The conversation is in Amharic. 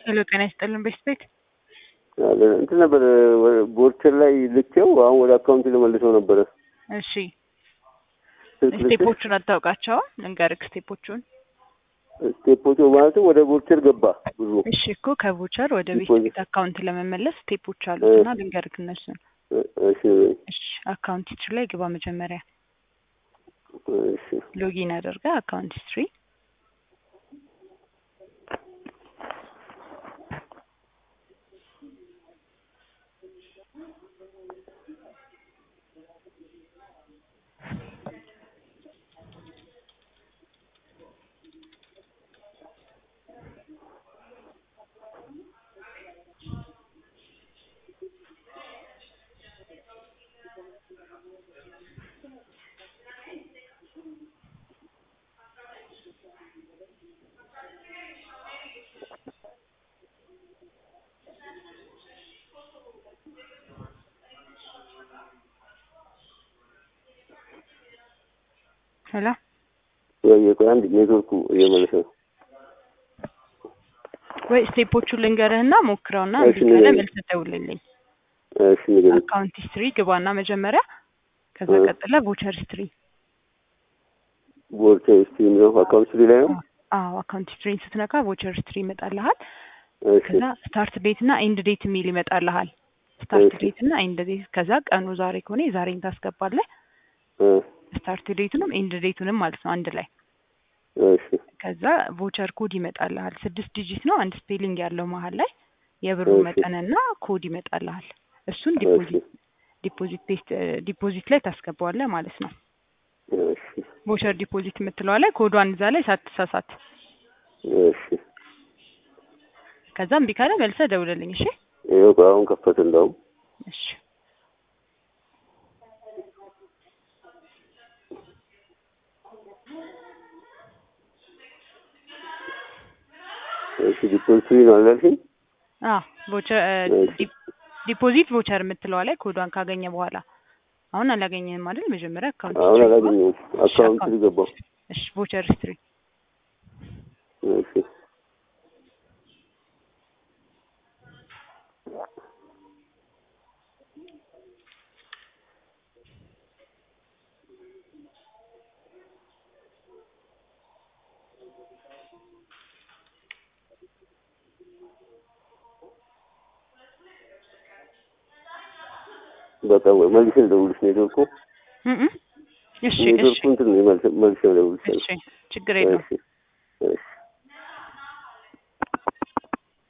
ሄሎ ጤና ይስጥልን ቤት ቤት እንትን ነበር ቦርቸር ላይ ልኬው አሁን ወደ አካውንት ልመልሰው ነበረ። እሺ ስልክ ልኬ ስቴፖቹን አታውቃቸውም? ልንገርክ ስቴፖቹን። ስቴፖቹ ማለትም ወደ ቦርቸር ገባ ብሩ። እሺ እኮ ከቮቸር ወደ ቤት ዲፖዚት። ቤት አካውንት ለመመለስ ስቴፖች አሉት እና ልንገርክ እነሱን። እሺ እሺ አካውንት ሂስትሪ ላይ ግባ መጀመሪያ እሺ ሎጊን አድርገ አካውንት ሂስትሪ ሄሎ ወይ ቆይ አንድ ኔትወርኩ እየመለሰ ነው። ወይ ስቴፖቹን ልንገርህና ሞክረውና እሺ፣ እምቢ ካለ ንገረኝ። መልስ ደውልልኝ። እሺ ንገረኝ። አካውንት ሂስትሪ ግባና መጀመሪያ ከዛ እ። ቀጥለ ቮቸር ሂስትሪ ቦርቸር እስቲ የሚለው አካውንት ስሪ ላይ ነው። አዎ አካውንት ሂስትሪን ስትነካ ቮቸር ሂስትሪ ይመጣልሃል። እሺ ከዛ ስታርት ዴት እና ኤንድ ዴት የሚል ይመጣልሃል። ስታርት እሺ። ዴት እና ኤንድ ዴት ከዛ ቀኑ ዛሬ ከሆነ የዛሬን ታስገባለህ። እ፣ ስታርት ዴቱንም ኤንድ ዴቱንም ማለት ነው አንድ ላይ። እሺ ከዛ ቮቸር ኮድ ይመጣልሃል። ስድስት ዲጂት ነው አንድ ስፔሊንግ ያለው መሀል ላይ የብሩ እሺ። መጠንና ኮድ ይመጣልሃል። እሱን እሺ ዲፖዚት ዲፖዚት ፔስት ዲፖዚት ላይ ታስገባዋለህ ማለት ነው። እሺ ቮቸር ዲፖዚት የምትለዋ ላይ ኮዷን እዛ ላይ ሳትሳሳት። እሺ ከዛ እምቢ ካለ መልሰህ ደውልልኝ። እሺ ይኸው ቆይ አሁን ከፈተ እንዳውም እሺ እሺ ዲፖዚት ነው አላልሽኝ? አ ቮቸር እሺ። ዲፖዚት ቮቸር የምትለዋ ላይ ኮዷን ካገኘ በኋላ አሁን አላገኘህም አይደል? መጀመሪያ አካውንት አሁን ሂስትሪ ግባ። አላገኘሁም። አካውንት ስሪ ገባሁ። እሺ ቮቸር ሂስትሪ እሺ በቃ ወይ መልሼ ልደውልሽ። ኔትወርኩ እም እም። እሺ እሺ ኔትወርኩ እንትን ነው መልሼ መልሼ ልደውልሽ። እሺ ችግር የለውም። እሺ